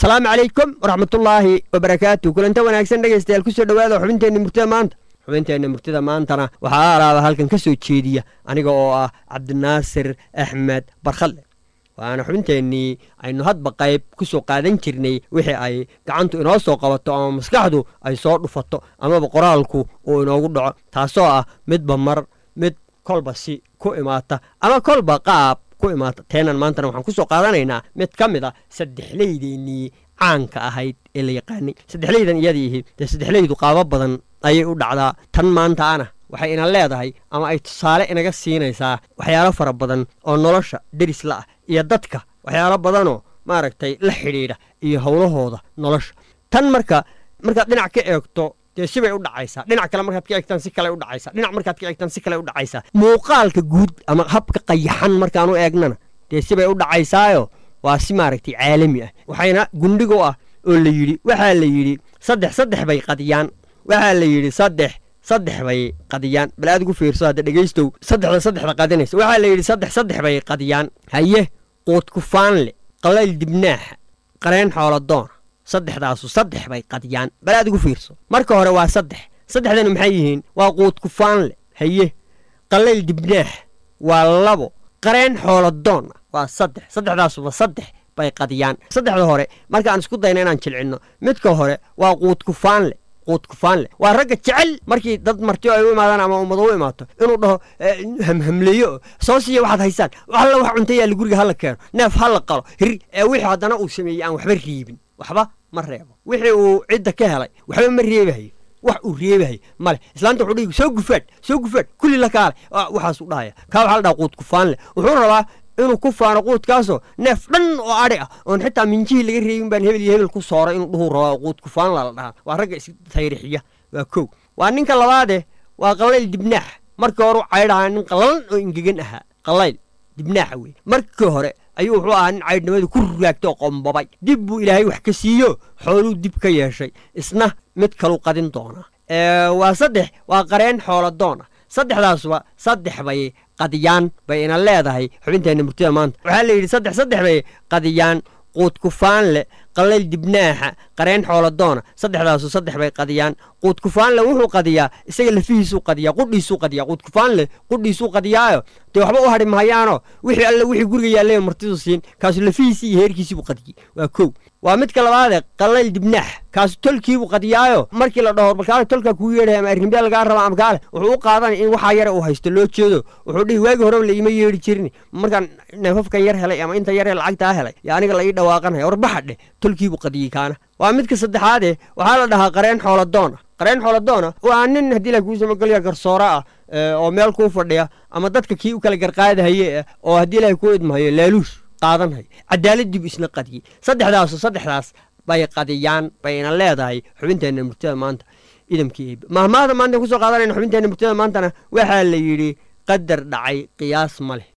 asalaamu calaykum waraxmatullaahi wabarakaatu kulanta wanaagsan dhegaystayaal kusoo dhowaada xubinteenna murtida maanta xubinteenna murtida maantana waxaa alaaba halkan ka soo jeediya aniga oo ah cabdinaasir axmed barkhadle waana xubinteennii aynu hadba qayb ku soo qaadan jirnay wixii ay gacantu inoo soo qabato ama maskaxdu ay soo dhufato amaba qoraalku uu inoogu dhaco taasoo ah midba mar mid kolba si ku imaata ama kolba qaab ku imaata teenan maantana waxaan ku soo qaadanaynaa mid ka mid a saddexleydeennii caanka ahayd ee la yaqaanay saddexleydan iyadiihi dee saddexleydu qaabo badan ayay u dhacdaa tan maantaana waxay ina leedahay ama ay tusaale inaga siinaysaa waxyaalo fara badan oo nolosha derisla ah iyo dadka waxyaalo badanoo maaragtay la xidhiidha iyo howlahooda nolosha tan marka markaad dhinac ka eegto dee sibay u dhacaysaa dhinac kale markaad ka eegtaan si kale u dhacaysaa dhinac markaad ka eegtaan si kale u dhacaysaa muuqaalka guud ama habka qayaxan markaan u eegnana dee sibay u dhacaysaayo waa si maaragtay caalami ah waxayna gundhigu ah oo la yidhi waxaa la yidhi saddex saddex bay qadiyaan waxaa la yidhi saddex saddex bay qadiyaan bal aad ugu fiirso hadda dhegaystow saddexda saddexda qadinaysa waxaa la yidhi saddex saddex bay qadiyaan haye quudkufaanle qalayl dibnaaxa qareen xooladoona saddexdaasu saddex bay qadiyaan bal aad ugu fiirso marka hore waa saddex saddexdana maxay yihiin waa quudkufaanle haye qalayl dibnaax waa labo qareen xooladoona waa saddex saddexdaasuba saddex bay qadiyaan saddexda hore markaan isku dayna inaan jilcinno midka hore waa quudkufaanle quudkufaanle waa ragga jecel markii dad martiyo ay u imaadaan ama ummad u imaato inuu dhaho hamhamleeyo soo siiya waxaad haysaan alla wax cunta yaalla guriga hala keeno neef ha la qalo hir ee wixii haddana uu sameeyey aan waxba riibin waxba ma reebo wixii uu cidda ka helay waxba ma reebahayo wax uu reebahayo male islaanta wuxuu dhihi soo gufaadh soo gufaadh kulli la kaale waxaasuu dhahaya kaa waxaa la dhaha quudkufaanle wuxuu rabaa inuu ku faano quudkaasoo neef dhan oo adhi ah oon xitaa minjihii laga reebin baan hebel iyo hebel ku sooray inuu dhuhuu rabaa quudkufaanla la dhahaa waa ragga istayrixiya waa kow waa ninka labaade waa qalayl dibnaax markii hore u caydhahaa nin qallalan oo ingegan ahaa qalayl dibnaaxa wey markii hore ayuu wuxuu ahaa nin caydhnimadu ku ruraagtay oo qombabay dib buu ilaahay wax ka siiyo xooluu dib ka yeeshay isna mid kaluu qadin doonaa waa saddex waa qareen xooladoon ah saddexdaasuba saddex bay qadiyaan bay ina leedahay xubinteenna murtida maanta waxaa la yidhi saddex saddex bay qadiyaan quudkufaanle qalayl dibnaaxa qareen xooladoona saddexdaasu saddex bay qadiyaan quudkufaanle wuxuu qadiyaa isaga lafihiisuu qadiyaa qudhiisuu qadiyaa quudkufaanle qudhiisuu qadiyaayo dee waxba u hadhi mahayaanoo wixii alle wixii guriga yaallaya martidu siin kaasu lafihiisii iyo heerkiisiibuu qadiyey waa kow waa midka labaadee qalayl dibnaax kaasu tolkiibuu qadiyaayo markii la dhaho balkaale tolkaa kuu yeedhaya ama arrimbiya lagaa raba ama kaale wuxuu u qaadanay in waxaa yare uu haysto loo jeedo wuxuu dhihi waagii horeba la iima yeedhi jirin markaan neefafkan yar helay ama inta yaree lacagtaa helay yo aniga la ii dhawaaqanaya warbaxa dheh tolkiibuu qadiyey kaana waa midka saddexaadee waxaa la dhahaa qareen xooladoona qareen xooladoona waa nin haddii la kuu samagolya garsoora ah oo meel kuu fadhiya ama dadka kii u kala garqaadahaye oo haddii ilahay kuu idmahayo laaluush qaadanhayo cadaaladdiibu isna qadiyey saddexdaasu saddexdaas bay qadiyaan bayna leedahay xubinteenna murtida maanta idamkii eebe mahmaahda maanta kusoo qaadanayna xubinteenna murtida maantana waxaa la yidhi qadar dhacay qiyaas ma leh